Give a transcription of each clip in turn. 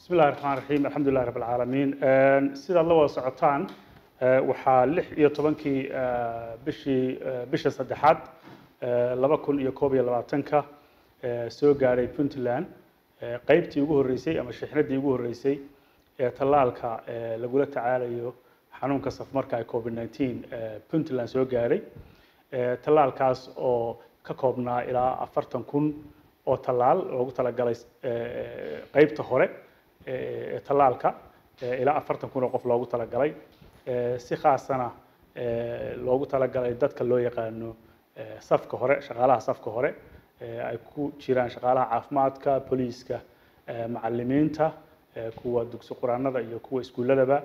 bismi illahi raxmaan raxiim alxamdulilahi rabb alcaalamiin sidaad la wada socotaan waxaa lix iyo tobankii bishii bisha saddexaad laba kun iyo koob iyo labaatanka soo gaadhay puntland qeybtii ugu horreysay ama shixnadii ugu horreysay ee tallaalka lagula tacaalayo xanuunka safmarka ee covid nineteen puntland soo gaadhay tallaalkaas oo ka koobnaa ilaa afartan kun oo tallaal loogu talagalay qeybta hore ee tallaalka ilaa afartan kun oo qof loogu talagalay si khaasana loogu talagalay dadka loo yaqaano safka hore shaqaalaha safka hore ay ku jiraan shaqaalaha caafimaadka booliiska macalimiinta kuwa dugsi quraanada iyo kuwa iskuuladaba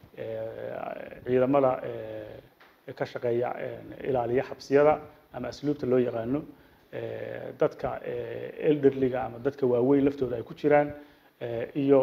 ciidamada ka shaqeeya ilaaliya xabsiyada ama asluubta loo yaqaano dadka elderliga ama dadka waaweyn laftooda ay ku jiraan iyo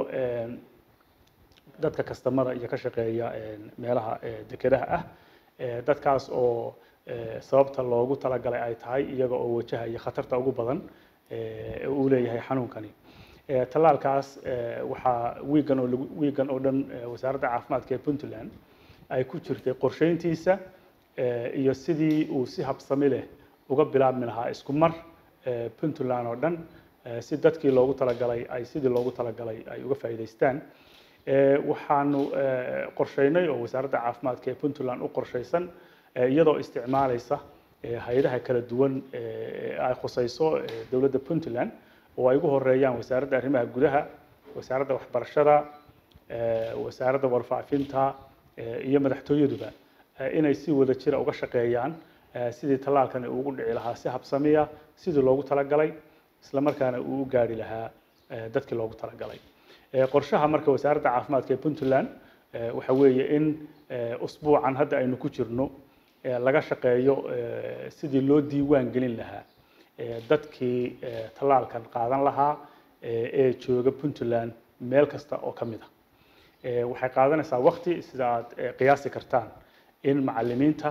dadka kastamada iyo ka shaqeeya meelaha dekedaha ah dadkaas oo sababta loogu talagalay ay tahay iyaga oo wajahaya khatarta ugu badan uu leeyahay xanuunkani tallaalkaas waxaa wiigan oo wiigan oo dhan wasaaradda caafimaadka ee puntland ay ku jirtay qorsheyntiisa iyo sidii uu si habsami leh uga bilaabmi lahaa isku mar puntland oo dhan si dadkii loogu talagalay ay sidii loogu talagalay ay uga faa'iidaystaan waxaanu qorsheynay oo wasaaradda caafimaadka ee puntland u qorshaysan iyadoo isticmaalaysa hay-adaha kala duwan ay khusayso dowladda puntland oo ay ugu horeeyaan wasaaradda arrimaha gudaha wasaaradda waxbarashada wasaaradda warfaafinta iyo madaxtooyaduba inay si wada jira uga shaqeeyaan sidii tallaalkani ugu dhici lahaa si habsamiya sidii loogu talagalay isla markaana uu u gaari lahaa dadkii loogu talagalay qorshaha marka wasaaradda caafimaadka ee puntland waxa weeye in usbuucan hadda aynu ku jirno laga shaqeeyo sidii loo diiwaan gelin lahaa dadkii tallaalkan qaadan lahaa ee jooga puntland meel kasta oo ka mid ah waxay qaadanaysaa waqti sida aad qiyaasi kartaan in macalimiinta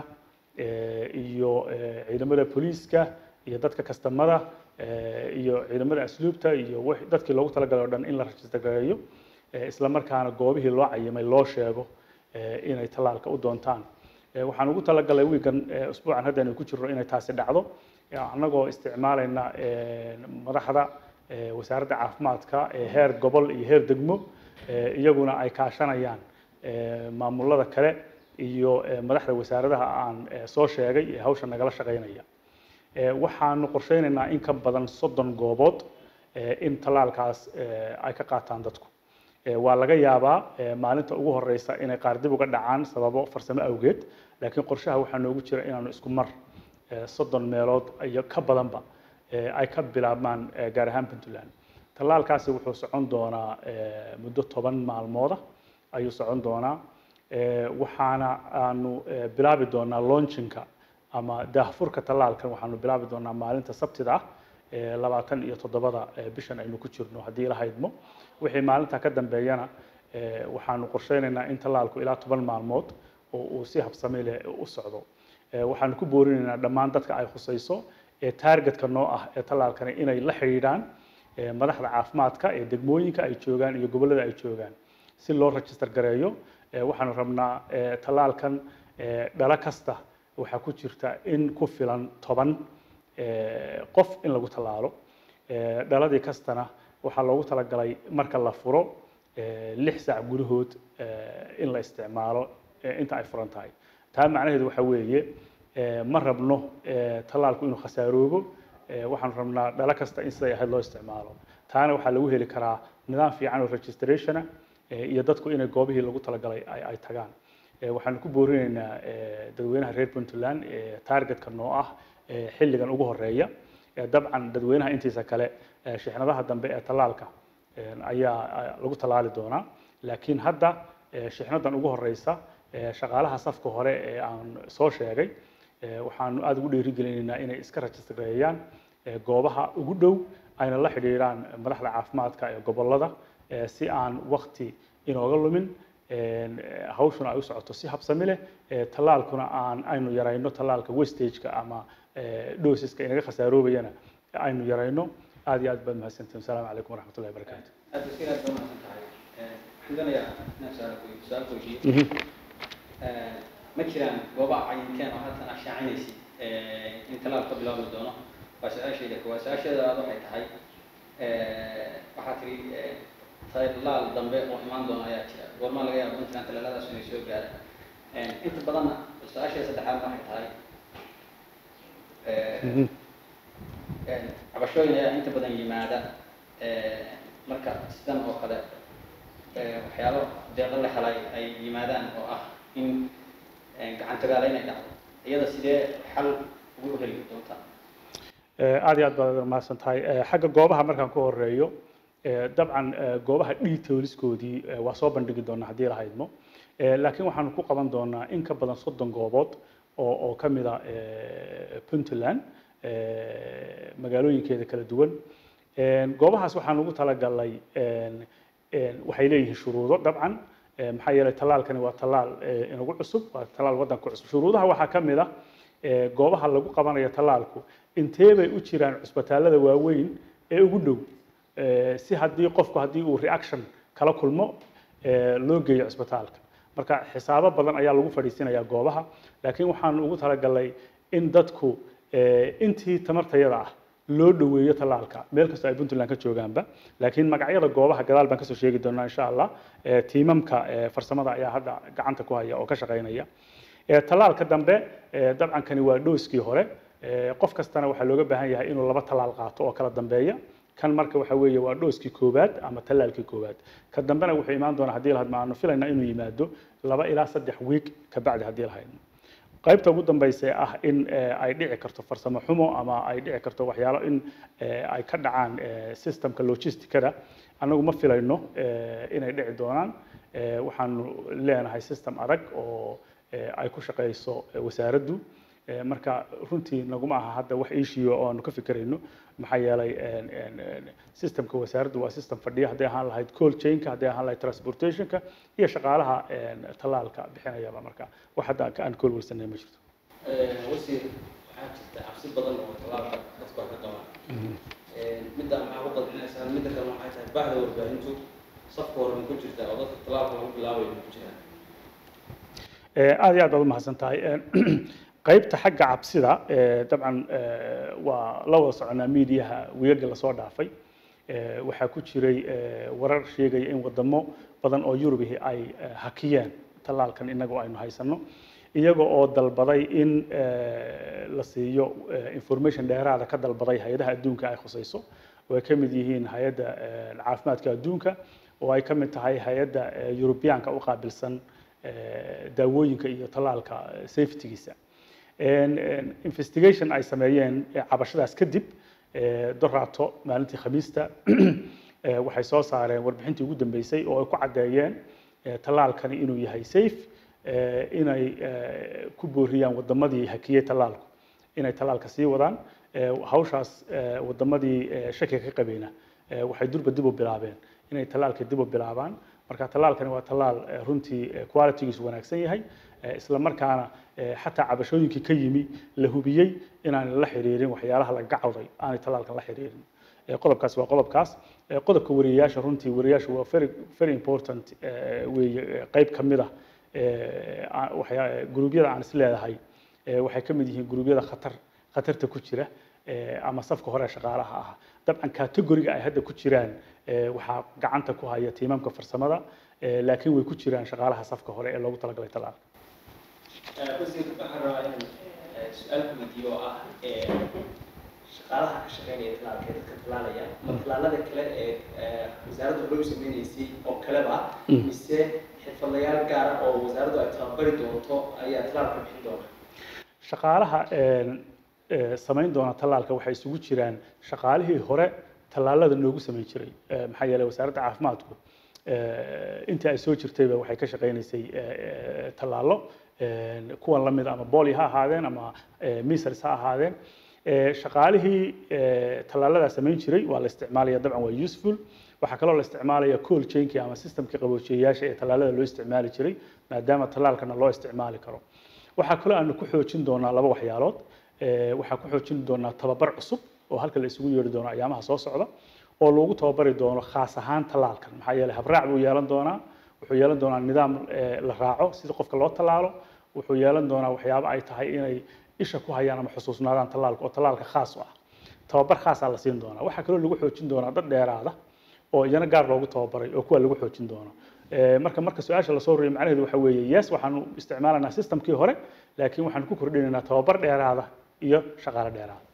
iyo ciidamada booliiska iyo dadka kastamada iyo ciidamada asluubta iyo dadkii loogu talagalay o dhan in la rajista gareeyo isla markaana goobihii loo cayimay loo sheego inay tallaalka u doontaan waxaan ugu talagalay wiigan usbuucan hadda aynu ku jirno inay taasi dhacdo annagoo isticmaalayna madaxda wasaaradda caafimaadka ee heer gobol iyo heer degmo iyaguna ay kaashanayaan maamulada kale iyo madaxda wasaaradaha aan soo sheegay ee hawsha nagala shaqeynaya waxaanu qorsheynaynaa in ka badan soddon goobood in tallaalkaas ay ka qaataan dadku waa laga yaabaa maalinta ugu horeysa inay qaar dib uga dhacaan sababo farsamo awgeed laakiin qorshaha waxaa noogu jira inaanu isku mar soddon meelood iyo ka badanba ay ka bilaabmaan gaar ahaan puntland tallaalkaasi wuxuu socon doonaa muddo toban maalmooda ayuu socon doonaa waxaana aanu bilaabi doonaa launchinka ama daahfurka tallaalkan waxaanu bilaabi doonaa maalinta sabtida ah labaatan iyo toddobada bishan aynu ku jirno haddii la haydmo wixii maalinta ka dambeeyana waxaanu qorsheynaynaa in tallaalku ilaa toban maalmood oo uu si habsami leh u socdo waxaanu ku boorinaynaa dhammaan dadka ay khusayso ee taargetka noo ah ee tallaalkani inay la xidhiidhaan madaxda caafimaadka ee degmooyinka ay joogaan iyo gobollada ay joogaan si loo register gareeyo waxaanu rabnaa tallaalkan dhalo kasta waxaa ku jirta in ku filan toban qof in lagu tallaalo dhaladii kastana waxaa loogu talagalay marka la furo lix saac gudahood in la isticmaalo inta ay furan tahay taa macnaheedu waxa weeye ma rabno tallaalku inuu khasaaroobo waxaanu rabnaa dhalo kasta in siday ahayd loo isticmaalo taana waxaa lagu heli karaa nidaam fiican oo registrationa iyo dadku inay goobihii lagu talagalay ay tagaan waxaanu ku boorinaynaa dadweynaha reer puntland targetka noo ah xilligan ugu horeeya dabcan dadweynaha intiisa kale shixnadaha dambe ee tallaalka ayaa lagu tallaali doonaa laakiin hadda shixnadan ugu horeysa shaqaalaha safka hore ee aan soo sheegay waxaanu aada ugu dhiirigelinaynaa inay iska rajistreeyaan goobaha ugu dhow ayna la xidhiidhaan madaxda caafimaadka ee gobolada si aan wakti inooga lumin hawshuna ay u socoto si habsami leh tallaalkuna aan aynu yarayno tallaalka westageka ama dhosiska inaga khasaaroobayana aynu yarayno aad iyo aad baad mahadsantihin asalaamu calaykum waraxmat ullahi barakaatu aad wasiir aad baa mahadsan tahay waxaan doonayaa inaan su-aal ku- su-aal ku weydiiyo ma jiraan goobaha cayinkeen oo halkan aad shaacinaysid in talaab ka bilaabi doono waa su-aashayda koowaad su-aasheeda labaad waxay tahay waxaa tiri talaal dambe oo imaan doona ayaa jira goormaa laga yaabo puntland talaaladaas inay soo gaaraan inta badanna su-aasheeda saddexaad waxay tahay cabashooyin ayaa inta badan yimaada marka sidan oo kale waxyaalo deeqo la helay ay yimaadaan oo ah in gacan tagaala inay dhacdo iyada sidee xal ugu heli doontaa aad iyo aad baad mahadsan tahay xagga goobaha markaan ku horeeyo dabcan goobaha detailskoodii waa soo bandhigi doonaa haddii la haydmo laakiin waxaanu ku qaban doonaa in ka badan soddon goobood oo oo ka mid a puntland magaalooyinkeeda kala duwan goobahaas waxaan ugu talagalnay waxay leeyihiin shuruudo dabcan maxaa yeelay tallaalkani waa tallaal inagu cusub waa tallaal waddanka cusub shuruudaha waxaa ka mid ah goobaha lagu qabanayo tallaalku intee bay u jiraan cusbitaalada waaweyn ee ugu dhow si haddii qofku haddii uu reaction kala kulmo loo geeyo cusbitaalka marka xisaabo badan ayaa lagu fadhiisinayaa goobaha laakiin waxaan ugu talagalnay in dadku intii tamartayada ah loo dhoweeyo tallaalka meel kastoo ay puntland ka joogaanba laakiin magacyada goobaha gadaal baan kasoo sheegi doonaa insha allah tiimamka farsamada ayaa hadda gacanta ku haya oo ka shaqaynaya tallaalka dambe dabcan kani waa dhooskii hore qof kastana waxaa looga baahan yahay inuu laba tallaal qaato oo kala dambeeya kan marka waxa weeye waa dhooskii koowaad ama tallaalkii koowaad ka dambena wuxuu imaan doonaa haddii lahadma aanu filayna inuu yimaado laba ilaa saddex wiig ka bacdi haddii lahayno qaybta ugu dambaysa ah in ay dhici karto farsamo xumo ama ay dhici karto waxyaalo in ay ka dhacaan systemka logisticada annagu ma filayno inay dhici doonaan waxaanu leenahay system adag oo ay ku shaqayso wasaaraddu marka runtii naguma aha hadda wax ishiyo oo aanu ka fikirayno maxaa yeelay systemka wasaaraddu waa system fadhiya hadday ahaan lahayd cold chainka hadday ahaan lahayd transportationka iyo shaqaalaha tallaalka bixinayaba marka wax hadda aan ka walwalsanay ma jirto wasiir waxaa jirta cabsi badan oo tallaalka dadku ay ka qabaan midda maxaa ku qadcinaysaa midda kale waxay tahay bahda warbaahintu safka hore ma ku jirta oo dadka tallaalka lagu bilaabayo ma ku jiraan aad iyo aad baad umahadsan tahay qaybta xagga cabsida dabcan waa la wada soconaa miidiyaha wiigaga lasoo dhaafay waxaa ku jiray warar sheegaya in wadamo badan oo yurubihi ay hakiyeen tallaalkan inagoo aynu haysano iyaga oo dalbaday in la siiyo information dheeraada ka dalbaday hay-adaha adduunka ay khusayso oo ay ka mid yihiin hay-adda caafimaadka adduunka oo ay ka mid tahay hay-adda yurubiyaanka u qaabilsan daawooyinka iyo tallaalka safetygiisa investigation ay sameeyeen cabashadaas kadib doraato maalintii khamiista waxay soo saareen warbixintii ugu dambeysay oo ay ku caddeeyeen tallaalkani inuu yahay safe inay ku booriyaan wadamadii hakiyey tallaalku inay tallaalka sii wadaan hawshaas wadamadii shakiga ka qabeyna waxay durba dib u bilaabeen inay tallaalka dib u bilaabaan marka tallaalkani waa tallaal runtii qualitygiisu wanaagsan yahay isla markaana xataa cabashooyinkii ka yimi la hubiyey inaan la xiriirin waxyaalaha laga cawday aanay tallaalkan la xiriirin qodobkaas waa qodobkaas qodobka wariyayaasha runtii wariyayaashu waa very very important weeye qayb ka mid ah guruubyada aan is leedahay waxay ka mid yihiin guruubyada khatar khatarta ku jira ama safka hore shaqaalaha ah dabcan categoriga ay hadda ku jiraan waxaa gacanta ku haya tiimamka farsamada laakiin way ku jiraan shaqaalaha safka hore ee loogu talagalay tallaalka wasiir waxaan rabaa inaan su-aal ku weydiiyo oo ah shaqaalaha ka shaqeynaya tallaalka dadka tallaalaya ma tallaalada kale ee wasaaraddu hore u sameynaysay oo kaleba mise xirfadlayaal gaara oo wasaaraddu ay tababari doonto ayaa tallaalka bixin doona shaqaalaha samayn doona tallaalka waxay isugu jiraan shaqaalihii hore tallaalada noogu samayn jiray maxaa yeelay wasaaradda caafimaadku intii ay soo jirtayba waxay ka shaqaynaysay tallaalo kuwan la mid ama boli ha ahaadeen ama misers ha ahaadeen shaqaalihii tallaaladaa samayn jiray waa la isticmaalaya dabcan waa useful waxaa kaloo la isticmaalaya cool chainkii ama systemkii qaboojiyayaasha ee tallaalada loo isticmaali jiray maadaama tallaalkana loo isticmaali karo waxaa kaloo aanu ku xoojin doonaa laba waxyaalood waxaa ku xoojin doonaa tababar cusub oo halka la isugu yeeri doono ayaamaha soo socda oo lagu tababari doono khaas ahaan tallaalkan maxaa yeelay habraac buu yeelan doonaa wuxuu yeelan doonaa nidaam eh, la raaco sida qofka loo tallaalo wuxuu yeelan doonaa waxyaabo ay tahay inay isha ku hayaan ama xusuusnaadaan tallaalka oo tallaalka khaas u ah tababar khaasaa la siin doonaa waxaa kaloo lagu xoojin doonaa dad dheeraada oo iyana gaar loogu tababaray oo kuwa lagu xoojin doono Eh, marka marka su-aasha lasoo ruriyo macnaheedu waxa weeye yes waxaanu isticmaalanaa systemkii hore laakiin waxaanu ku kordhinaynaa tababar dheeraada iyo shaqaale dheeraada